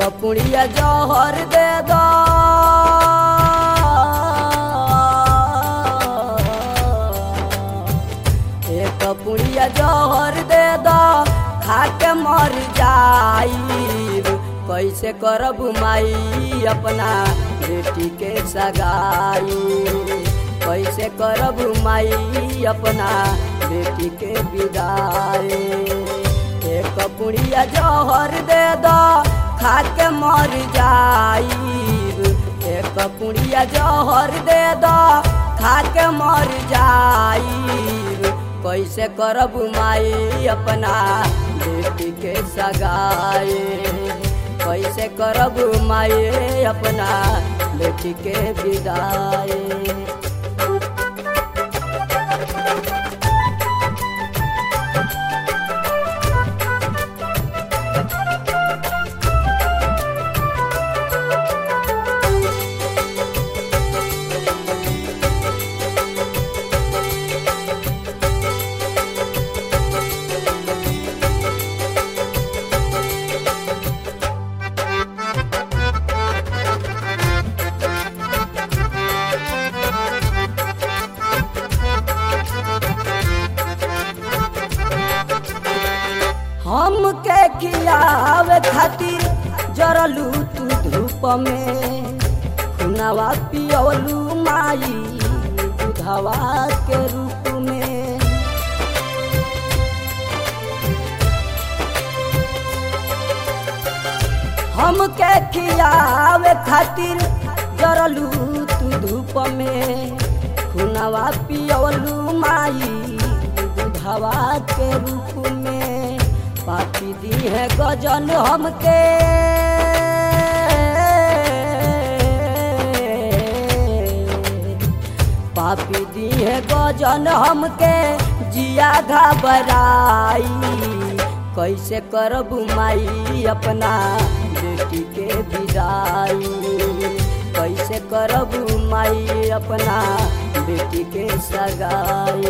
पुड़िया जहर दे दो एक पुड़िया जहर दे दो खा के मर जाई कैसे करब माई अपना बेटी के सगाई कैसे करब माई अपना बेटी के विदाई एक पुड़िया जहर दे दो खा के मर जाई एक पुड़िया जहर दे दो खा के मर जाई कैसे करब माई अपना बेटी के सगाई कैसे करब माई अपना बेटी के विदाई हमके खियावे खातिर जरलू तू धूप में खुनावा पियलू माई दूधवा के रूप में हमके खियावे खातिर जरलू तू धूप में खुनावा पियलू माई दूधवा के रूप में पापी दी है गजन हमके पापी दी है गजन हमके जिया घबराई कैसे करब माई अपना बेटी के विदाई कैसे करब माई अपना बेटी के सगाई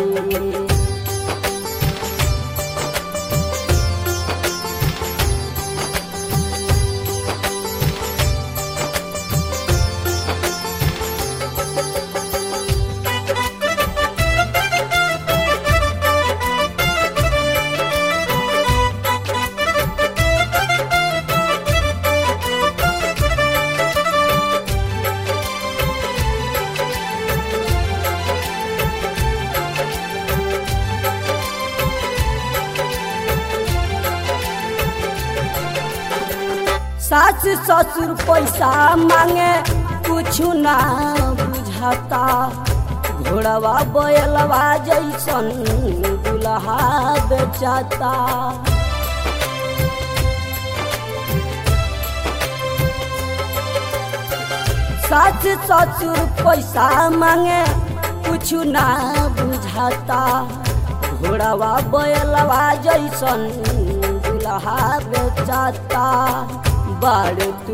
सास ससुर पैसा मांगे कुछ ना बुझाता घोड़वा बैलवा जैसन दुल्हा बेचाता सास ससुर पैसा मांगे कुछ ना बुझाता घोड़वा बैलवा जैसन दुल्हा बेचाता बाड़ तू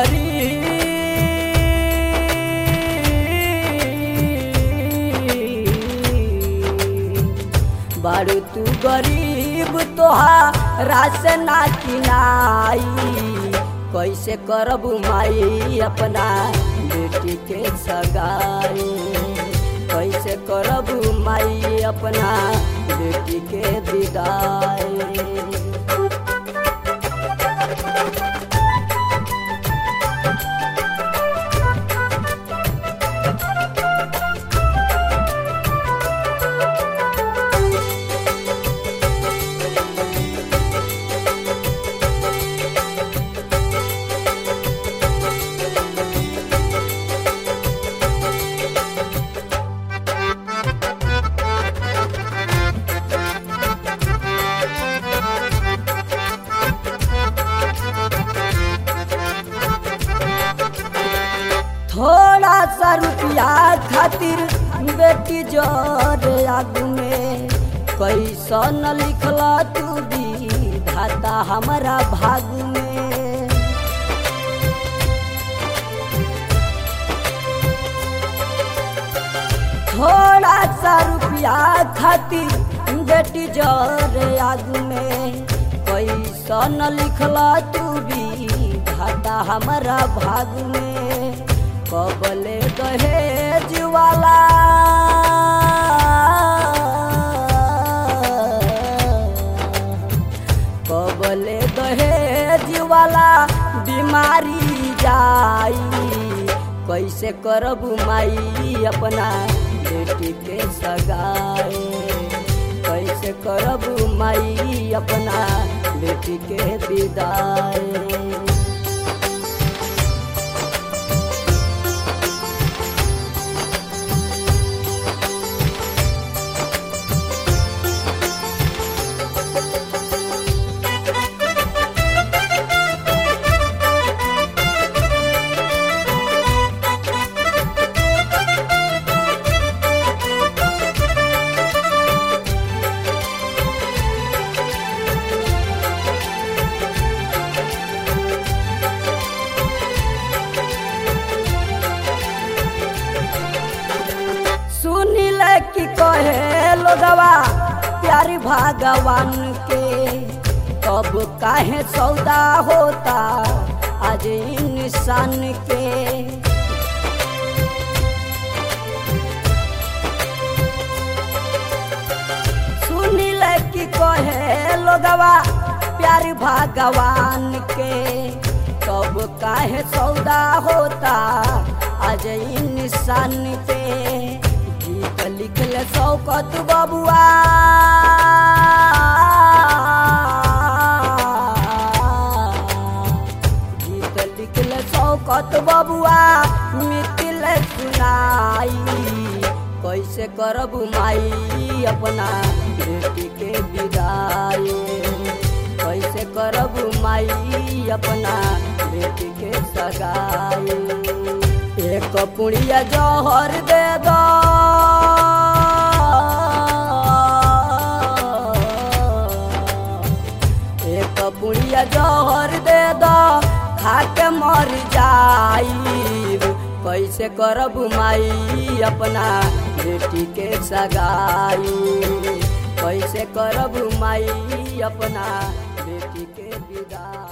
गरीब बाड़ तू गरीब तोहारा से ना किनाई कैसे करब माई अपना बेटी के सगाई कैसे करब माई अपना बेटी के विदाई थोड़ा सा रुपया खातिर बेटी जोर आग में कैसन लिखला तू दी धाता हमारा भाग में थोड़ा सा रुपया खातिर बेटी जोर आग में कैसन लिखला तू भी लिखाता हमारा भाग में कबले दहेज वाला कबले दहेज वाला बीमारी जाई कैसे करब माई अपना बेटी के सगाई कैसे करब माई अपना बेटी के विदाई सुनिल कि कहे लोगवा प्यारी भगवान के तब काहे सौदा होता आज इंसान के सुनिल कि कहे लोगवा प्यारी भगवान के तब काहे सौदा होता आज इंसान पे गीत लिखले शौकत बबुआ गीत लिखले शौकत बबुआ मिथिल सुनाई कैसे करब माई अपना बेटी के विदाई कैसे करब माई अपना बेटी के सगाई एक पुड़िया जहर दे दो एक पुड़िया जहर दे दो खाके मर जाई कैसे करब माई अपना बेटी के सगाई कैसे करब माई अपना बेटी के विदाई